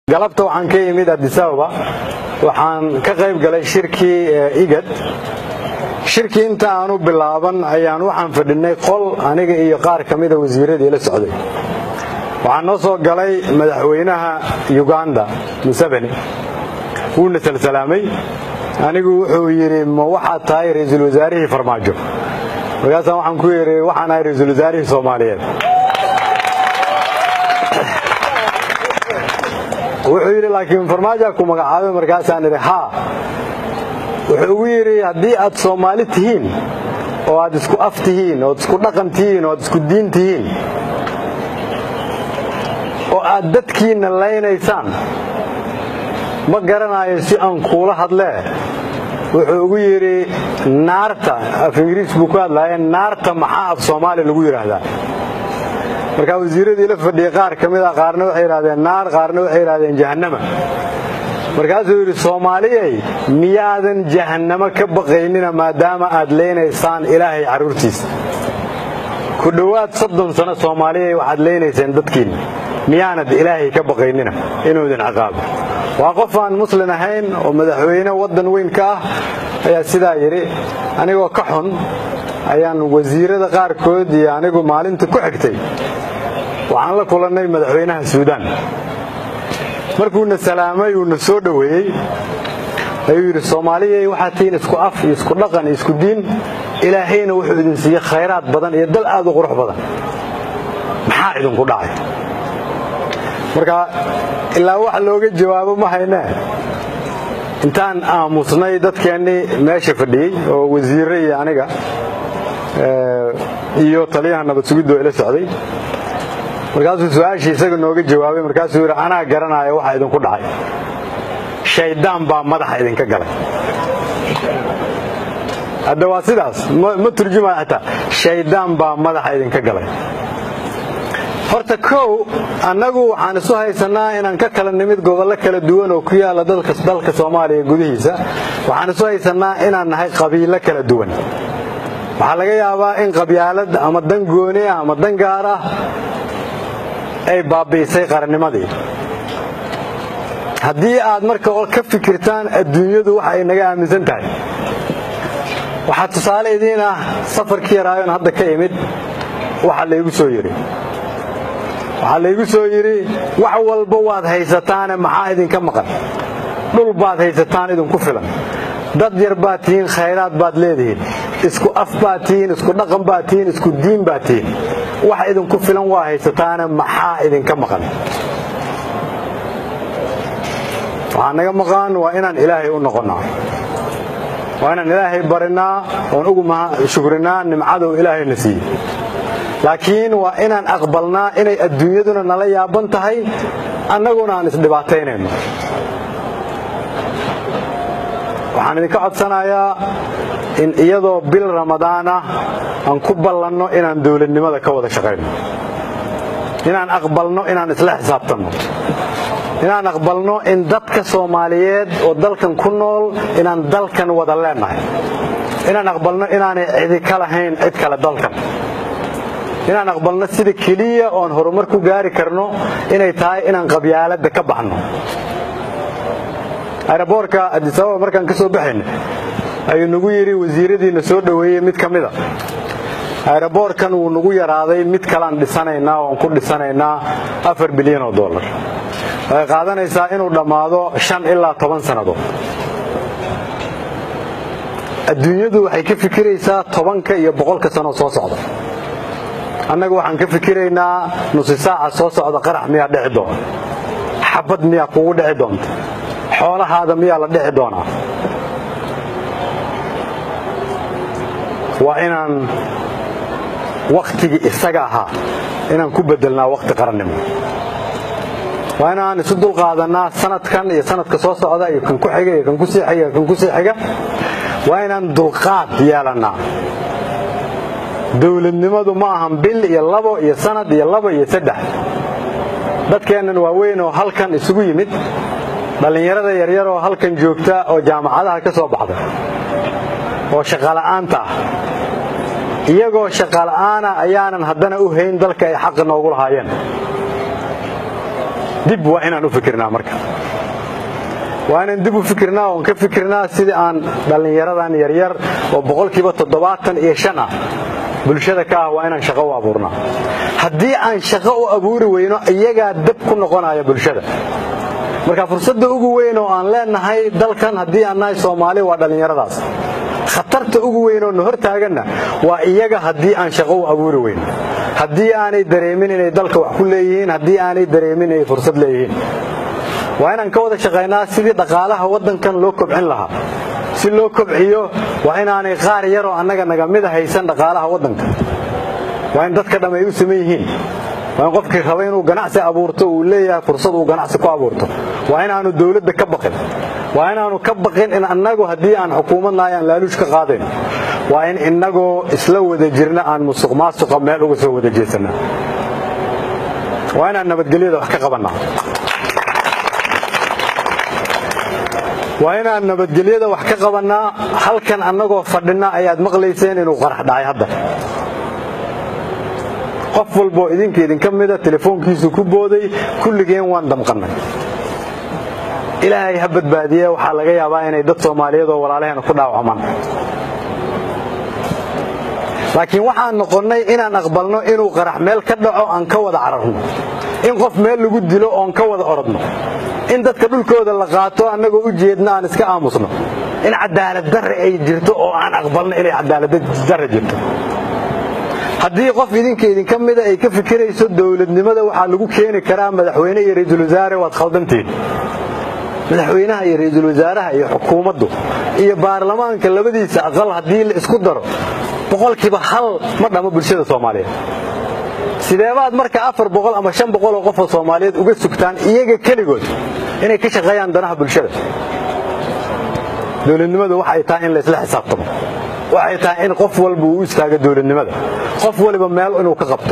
galabta waxaan ka imid adisababa waxaan ka qayb galay shirkii igad shirkii inta aanu bilaaban ayaan waxaan fadhinay qol aniga iyo qaar ka mida wasiiradii la socday waxaa noo soo galay madaxweynaha uganda museveni wuuna salsalaamay anigu wuxuu yidhi ma waxaad tahay ra-iisul wasaarihii farmaajo markaasaan waxaan ku yidhi waxaan ahay ra-iisul wasaarihii soomaaliyeed wuxuu yidhi laakiin farmaajoa ku magacaabay markaasaan idhi haa wuxuu ugu yidhi haddii aad soomaali tihiin oo aad isku af tihiin ood isku dhaqan tihiin oo aad isku diin tihiin oo aad dadkiinna laynaysaan ma garanayo si aan kuula hadlee wuxuu ugu yidhi naarta af ingiriis buu ku hadlaaye naarta maxaa af soomaaliya lagu yidhaahdaa markaa wasiiradii la fadhiyey qaar ka mid a qaarna waxay yidhahdeen naar qaarna waxay yidhahdeen jahannama markaasuu yidhi soomaaliyay miyaadan jahannamo ka baqaynina maadaama aad leynaysaan ilaahay carruurtiisa ku dhowaad soddon sano soomaaliyay waxaad leynayseen dadkiinna miyaanad ilaahay ka baqaynina inuu idin ciqaabo waa qof aan muslin ahayn oo madaxweyne waddan weyn ka ah ayaa sidaa yidhi anigoo ka xun ayaan wasiirada qaarkood iyo anigu maalinta ku xigtay waxaan la kulannay madaxweynaha suudaan markuuna salaamay uuna soo dhoweeyey ayuu yidhi soomaaliyay waxaad tihiin isku af iyo isku dhaqan iyo isku diin ilaahayna wuxuu idin siiyey khayraad badan iyo dal aad u qurux badan maxaa idinku dhacay marka ilaa wax looga jawaabo ma haynee intaan aamusnay dadkeennii meesha fadhiyey oo wasiirre iyo aniga iyo taliyaha nabad sugiddo ila socday markaasuu su-aashii isaga nooga jawaabay markaasuu yidhi anaa garanaya waxa idinku dhacay shayddaan baa madaxa idinka galay hadda waa sidaas ma turjumaya xitaa shayddaan baa madaxa idinka galay horta kow annagu waxaan isu haysannaa inaan ka kala nimid gobollo kala duwan oo ku yaalla dalka soomaaliya gudihiisa waxaan isu haysannaa inaan nahay qabiilo kala duwan waxaa laga yaabaa in qabyaalad ama dan gooni ah ama dan gaar ah ay baabi'isay qarannimadii haddii aad marka ka fikirtaan adduunyadu waxa ay naga aaminsan tahay waxaa tusaale idiin ah safarkii yaraayoon hadda ka imid waxa laygu soo yidhi waxaa laygu soo yidhi wax walba waad haysataane maxaa idinka maqan dhul baad haysataan idinku filan dad yar baad tihiin khayraad baad leedihiin isku af baad tihiin isku dhaqan baad tihiin isku diin baad tihiin wax idinku filan waa haysataane maxaa idinka maqan waxaa naga maqan waa inaan ilaahay u noqonnaa waa inaan ilaahay barinaa oon ugu shukrinaa nimcadow ilaahayna siiyey laakiin waa inaan aqbalnaa inay adduunyaduna nala yaaban tahay annaguna aan isdhibaataynayno waxaan idinka codsanayaa in iyadoo bil ramadaan ah aan ku ballanno inaan dowladnimada ka wada shaqayno inaan aqbalno inaan isla xisaabtanno inaan aqbalno in dadka soomaaliyeed oo dalkan ku nool inaan dalkan wada leennahay inaan aqbalno inaanay cidi ka lahayn cid kale dalkan inaan aqbalno sida keliya oon horumar ku gaari karno inay tahay inaan qabyaaladda ka baxno aeroboorka adisababa markaan ka soo baxayna ayuu nagu yidhi wasiiradiina soo dhoweeyey mid ka mida aeroboorkan wuu nagu yaraaday mid kalean dhisanaynaa oan ku dhisanaynaa afar bilyan oo dollar waxay qaadanaysaa inuu dhammaado shan ilaa toban sannadood adduunyadu waxay ka fikiraysaa tobanka iyo boqolka sanoo soo socda annagu waxaan ka fikiraynaa nusi saaca soo socda qarax miyaa dhici doona xabad miyaa kugu dhici doonta xoolahaada miyaa la dhici doonaa waa inaan wakhtigii isaga ahaa inaan ku bedelnaa wakhti qarannimo waa inaan isu dulqaadanaa sanadkan iyo sanadka soo socda iyo kan ku xiga iyo kan ku sii xiga iyo kan ku sii xiga waa inaan dulqaad yeelannaa dowladnimadu ma ahan bil iyo labo iyo sanad iyo labo iyo saddex dadkeennan waaweyn oo halkan isugu yimid dhallinyarada yaryar oo halkan joogta oo jaamacadaha ka soo baxda oo shaqala'aanta ah iyagoo shaqala'aana ayaanan haddana u hayn dalka ay xaqa noogu lahaayeen dib waa inaan u fikirnaa marka waa inaan dib u fikirnaa oon ka fikirnaa sidii aan dhallinyaradan yaryar oo boqolkiiba toddobaatan iyo shan ah bulshada ka ah waa inaan shaqo u abuurnaa haddii aan shaqo u abuuri weyno iyagaa dab ku noqonaya bulshada marka fursadda ugu weyn oo aan leenahay dalkan haddii aan nahay soomaali waa dhallinyaradaas khatarta ugu weyn oo na hor taaganna waa iyaga haddii aan shaqo u abuuri weyno haddii aanay dareemin inay dalka wax ku leeyihiin haddii aanay dareemin inay fursad leeyihiin waa inaan ka wada shaqaynaa sidii dhaqaalaha waddankan loo kobcin lahaa si loo kobciyo waa inaanay qaar yaroo annaga naga mida haysan dhaqaalaha waddanka waa in dadka dhamm ay u saman yihiin waa in qofkii raba inuu ganacsi abuurto uu leeyahay fursad uu ganacsi ku abuurto waa inaanu dawladda ka baqin waa inaanu ka baqin in annagu haddii aan xukuumad nahay aan laaluush ka qaadayn waa in innagoo isla wada jirna aan musuq maasuqa meel uga soo wada jeesanaa waa inaan nabadgelyada wax ka qabannaa waa inaan nabadgelyada wax ka qabannaa halkan annagoo fadhinna ayaad maqlayseen inuu qarax dhacay hadda qof walboo idinka idinka mida telefoonkiisu ku booday kulligeen waan damqannay ilaahay ha badbaadiye waxaa laga yaabaa inay dad soomaaliyeed oo walaalaheena ku dhaawacmaan laakiin waxaan noqonnay inaan aqbalno inuu qarax meel ka dhaco aan ka wada cararno in qof meel lagu dilo oon ka wada orodno in dadka dhulkooda la qaato annagoo u jeedna aan iska aamusno in cadaalad darre ay jirto oo aan aqbalno inay cadaalad darre jirto haddii qof idinka idinka mida ay ka fikirayso dowladnimada waxaa lagu keeni karaa madaxweyne iyo ra-iisul wasaare waad khaldantiin madaxweynaha iyo ra-iisul wasaaraha iyo xukuumaddu iyo baarlamaanka labadiisa aqal haddii la isku daro boqolkiiba hal ma dhamo bulshada soomaaliyeed sideebaad marka afar boqol ama shan boqol oo qofoo soomaaliyeed uga sugtaan iyaga keligood inay ka shaqeeyaan danaha bulshada dowladnimadu waxay tahay in laysla xisaabtamo waxay tahay in qof walba uu u istaago dowladnimada qof waliba meel inuu ka qabto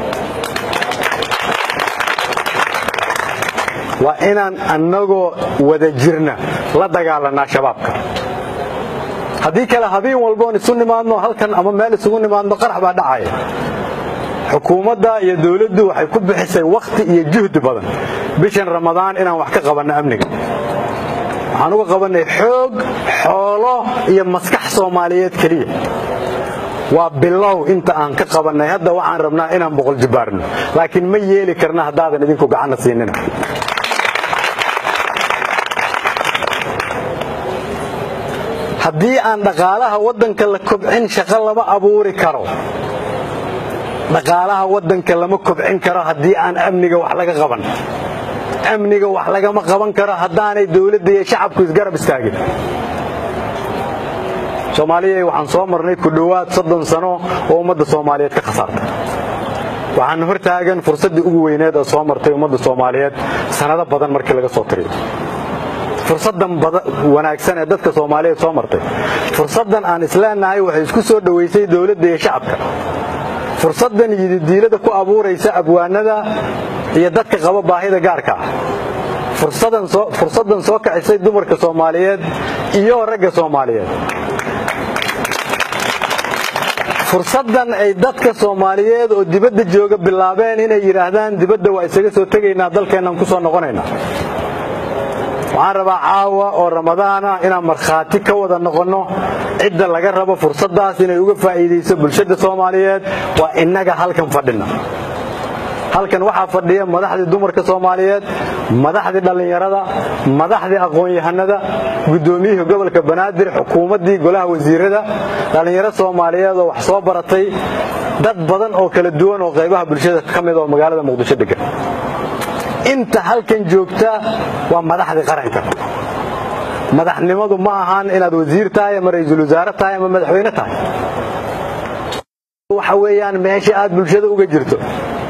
waa inaan annagoo wada jirna la dagaalanaa shabaabka haddii kale habeen walboon isu nimaadno halkan ama meel isugu nimaadno qarax baa dhacaya xukuumadda iyo dowladdu waxay ku bixisay wakhti iyo juhdi badan bishan ramadaan inaan wax ka qabanno amniga waxaan uga qabannay xoog xoolo iyo maskax soomaaliyeed keliya waa bilow inta aan ka qabannay hadda waxaan rabnaa inaan boqol jibbaarno laakiin ma yeeli karna haddaadan idinku gacanna siinina haddii aan dhaqaalaha waddanka la kobcin shaqo lama abuuri karo dhaqaalaha waddanka lama kobcin karo haddii aan amniga wax laga qaban amniga wax lagama qaban karo haddaanay dowladda iyo shacabku isgarab istaagin soomaaliya waxaan soo marnay ku dhowaad soddon sano oo ummadda soomaaliyeed ka khasaartay waxaan hor taagan fursaddii ugu weyneed oo soo martay ummadda soomaaliyeed sanado badan markii laga soo tiriyo fursaddan wanaagsan ee dadka soomaaliyeed soo martay fursaddan aan isleenahay waxay isku soo dhowaysay dowladda iyo shacabka fursaddan yididiilada ku abuuraysa abwaanada iyo dadka qaba baahida gaarka ah fursaddan soo kacisay dumarka soomaaliyeed iyo ragga soomaaliyeed fursaddan ay dadka soomaaliyeed oo dibadda jooga bilaabeen inay yidhaahdaan dibadda waa isaga soo tegaynaa dalkeennan ku soo noqonaynaa waxaan rabaa caawa oo ramadaana inaan markhaati ka wada noqonno cidda laga rabo fursaddaas inay uga faa'iidayso bulshada soomaaliyeed waa innaga halkan fadhina halkan waxaa fadhiya madaxdii dumarka soomaaliyeed madaxdii dhallinyarada madaxdii aqoon-yahanada guddoomiyihii gobolka banaadir xukuumaddii golaha wasiirada dhallinyaro soomaaliyeed oo wax soo baratay dad badan oo kala duwan oo qaybaha bulshada ka mid oo magaalada muqdisho degan inta halkan joogta waa madaxdii qaranka madaxnimadu ma ahaan inaad wasiir tahay ama ra-iisul wasaare tahay ama madaxweyne tahay waxa weeyaan meesha aad bulshada uga jirto